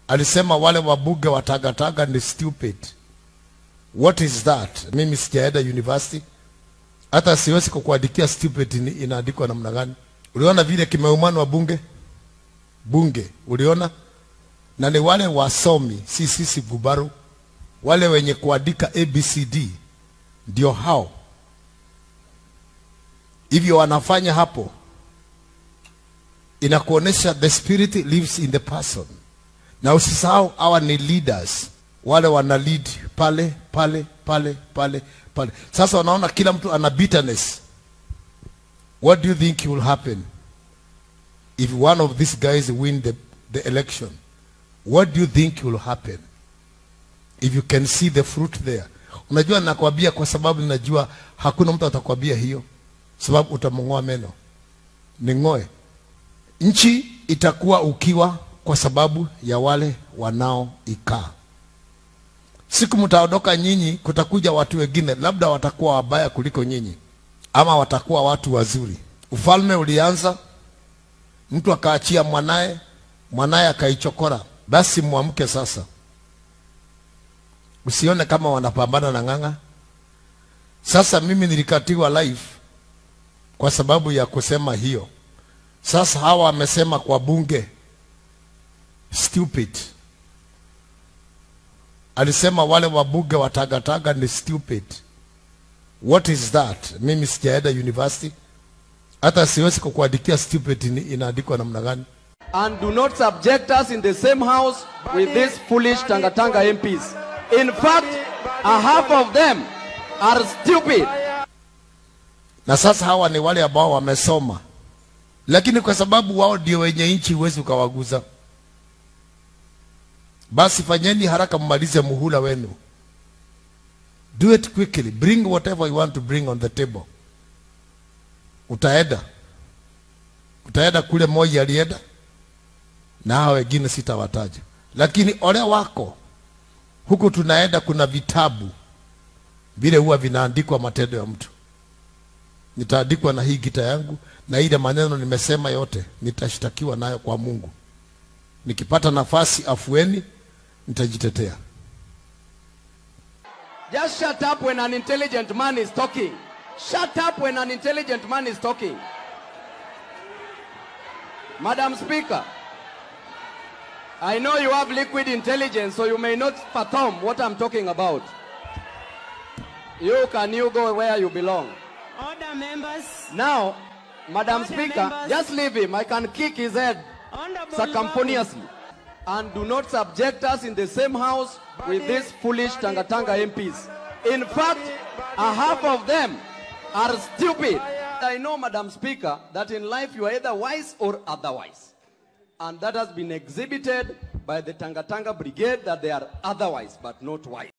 alisema wale wabunge wa tagataga ni stupid. What is that? Mimi sijaenda university, hata siwezi kukuandikia stupid ni inaandikwa namna gani. Uliona vile kimeumana wa bunge bunge, uliona? Na ni wale wasomi, si sisi gubaru, wale wenye kuandika ABCD ndio hao hivyo wanafanya hapo, inakuonesha the spirit lives in the person. Na usisahau hawa ni leaders, wale wana lead pale pale pale pale pale. Sasa wanaona kila mtu ana bitterness. What do you think will happen if one of these guys win the, the election? What do you think will happen if you can see the fruit there? Unajua, nakwambia kwa sababu ninajua hakuna mtu atakwambia hiyo, sababu utamng'oa meno. Ning'oe nchi itakuwa ukiwa kwa sababu ya wale wanaoikaa. Siku mtaondoka nyinyi, kutakuja watu wengine, labda watakuwa wabaya kuliko nyinyi, ama watakuwa watu wazuri. Ufalme ulianza, mtu akaachia mwanaye, mwanaye akaichokora. Basi mwamke sasa, usione kama wanapambana na ng'ang'a. Sasa mimi nilikatiwa life kwa sababu ya kusema hiyo. Sasa hawa wamesema kwa bunge stupid. Alisema wale wabunge wa tagataga ni stupid. What is that? Mimi sijaenda university, hata siwezi kukuandikia stupid ni inaandikwa namna gani. and do not subject us in the same house with these foolish Tangatanga MPs. In fact, a half of them are stupid. Na sasa hawa ni wale ambao wamesoma, lakini kwa sababu wao ndio wenye nchi, huwezi ukawaguza. Basi fanyeni haraka, mmalize muhula wenu. Do it quickly, bring whatever you want to bring on the table. Utaenda utaenda kule Moi alienda, na hao wengine sitawataja, lakini ole wako huku tunaenda, kuna vitabu vile huwa vinaandikwa matendo ya mtu nitaandikwa na hii gita yangu na ile maneno nimesema yote nitashtakiwa nayo kwa Mungu. Nikipata nafasi afueni, nitajitetea. Just shut up when an intelligent man is talking. Shut up when an intelligent man is talking. Madam Speaker, I know you have liquid intelligence, so you may not fathom what I'm talking about. You can you go where you belong. Order members. Now, Madam Order Speaker, members. just leave him. I can kick his head Honorable circumponiously. And do not subject us in the same house with these foolish Tangatanga MPs. In fact, a half of them are stupid. I know, Madam Speaker, that in life you are either wise or otherwise. And that has been exhibited by the Tangatanga Brigade that they are otherwise but not wise.